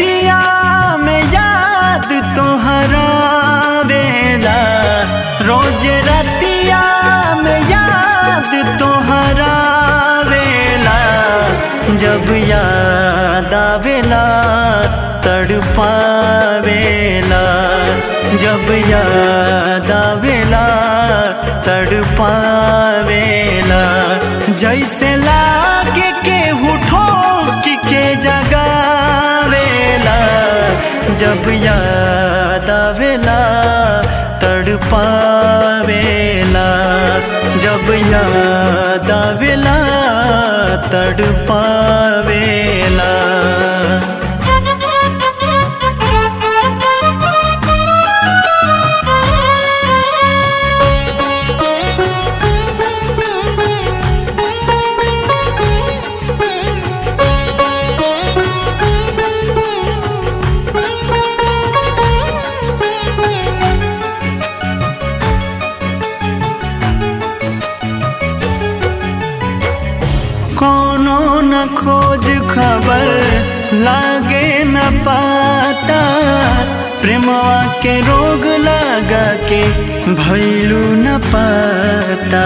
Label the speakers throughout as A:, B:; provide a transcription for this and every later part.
A: रतिया में याद तोहरा बेला रोज रतिया में याद तोहरा बेला जब याद आवेला तड़पावेला जब याद आवेला तड़पावेला जैसे लागे के उठो के जगावेला जब याद आवेला तड़पावेला जब याद आवेला तड़पावेला कोनो न खोज खबर लागे न पाता प्रेमवा के रोग लगा के भैलू न पाता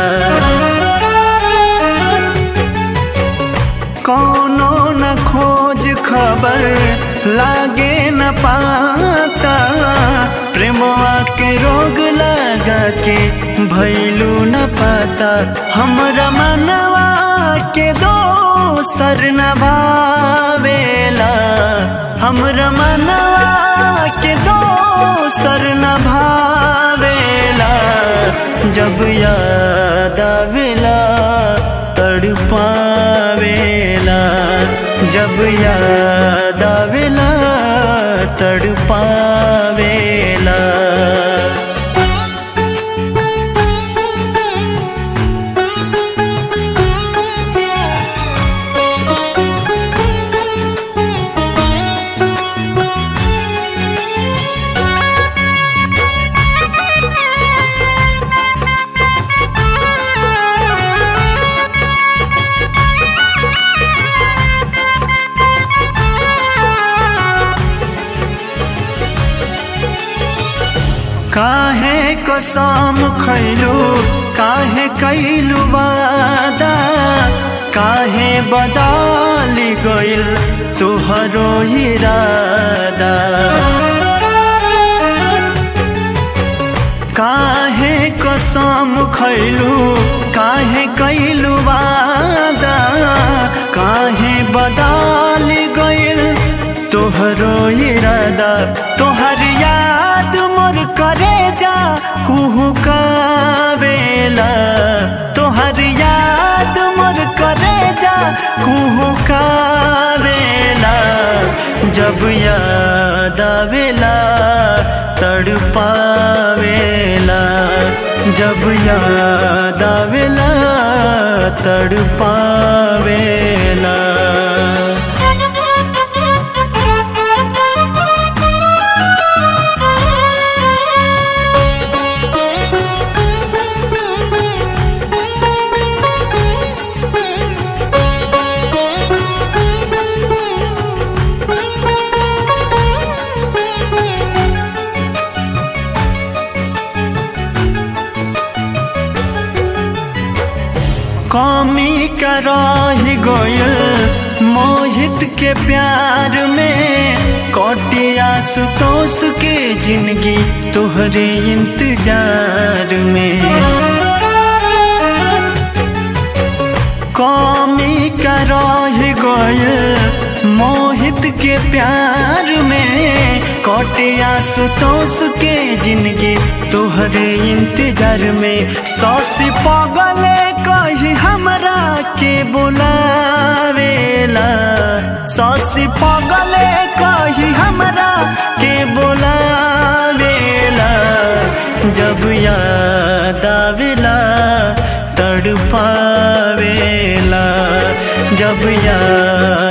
A: कोनो न खोज खबर लागे न पाता प्रेमवा के रोग लगा के भैलू न पाता हमरा मनवा के दो सर न भावेला हमरा मनवा के दो सर न भावेला जब याद आवेला तड़पावेला जब याद आवेला तड़पावेला काहे कसम खैलू काहे कैलू वादा काहे बदली गइल तुहरो इरादा काहे कसम खैलू काहे कैलू वादा काहे बदली गइल तोहरो इरादा तोहर याद मोर करे जा कुहू कावेला तोहर याद मोर करे जा कुहू कावेला जब याद आवेला तड़पावेला जब याद आवेला तड़पावेला कमी कराही गोयल मोहित के प्यार में कोटिया सुतोष के जिंदगी तोहरे इंतजार में कमी कराही गोयल मोहित के प्यार में कोटिया सुतोष के जिंदगी तोहरे इंतजार में सौसी पगले कही हमरा के बुलावेला सौसी पगले कही हमरा के बुलावेला जब याद आवेला तड़पावेला जब याद